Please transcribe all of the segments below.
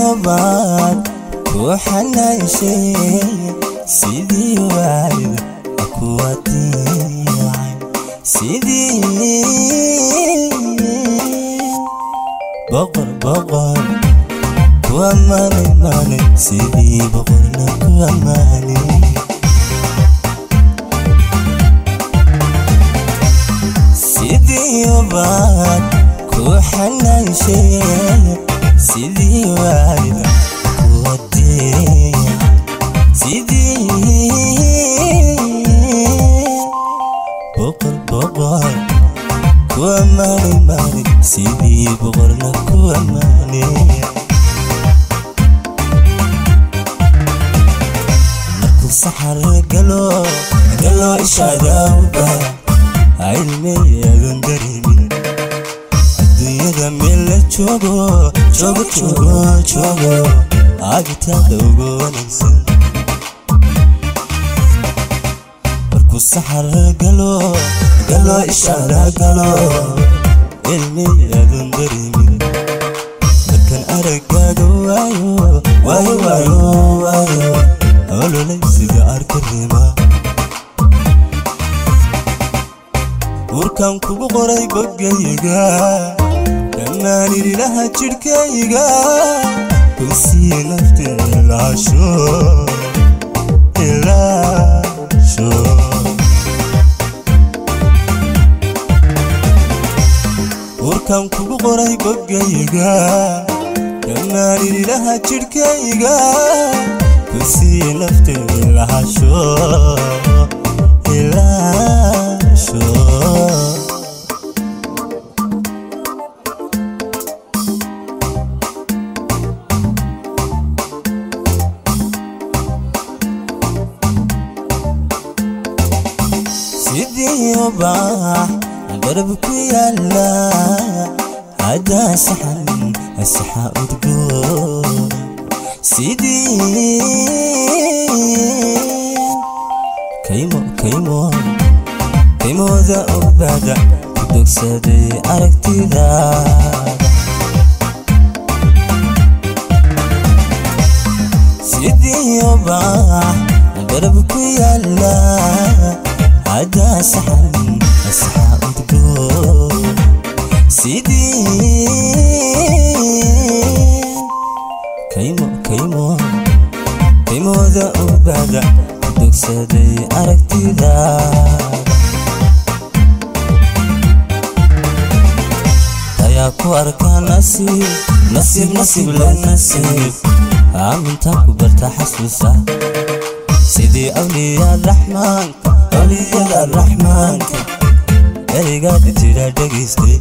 baad ku xanayshay sidii waalid kuwa diicay sidii boqor boqor kuwa maalin maalin sidii boqorna kuwa maalin sidii baad ku xanayshay sidii waalid kuwa diicay sidii boqor boqor kuwa maalin maalin sidii boqorna kuwa maalin markuu saxar galo galo ishaadaawda cilmiyadan dareemin adduunyada meel la joogo joogo joogo joogo agitaada ugu wanaagsan markuu saxar galo galo ishaada galo cilmiyadan dareemin markan aragaaga waayo waayo waayo waayo ololay sida arkarima urkan kugu qoray bogayga dhammaan irilaha jidhkayga kusii nafta ilaasho ilaasho urkan kugu qoray bogayga dhammaan irilaha jidhkayga kusii nafta ilaasho ilaasho sidii ubax garab ku yaala hadaa saxan saxa udgoon sidii kaymo kaymo kaymooda ogaada ku dogsaday aragtida sidii ubax garab ku yaala hadaa saxan saxa udgoon sidii kaymo kaymo kaymooda ogaada ku dogsaday aragtida ayaa ku arkaa nasiib nasiib nasiib le nasiib aaminta ku barta xasuusa sidii awliyaa raxmaanka awliyada raxmaanka ereygaad jira dhegaystay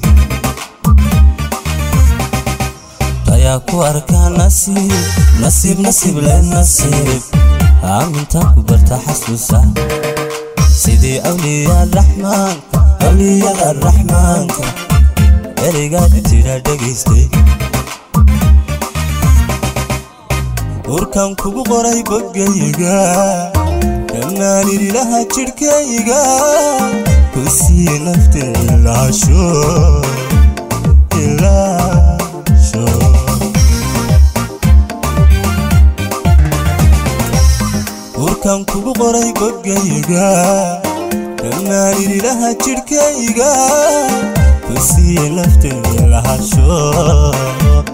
ayaa ku arkaa nasiib nasiib nasiib le nasiib aaminta ku barta xasuusa sidii awliyaa raxmaanka awliyada raxmaanka ereygaad jira dhegaystay urkan kugu qoray bogayga dhammaan irilaha jidhkayga kusii nafta ilaasho ilaasho urkan kugu qoray bogayga dhammaan irilaha jidhkayga kusii nafta ilaasho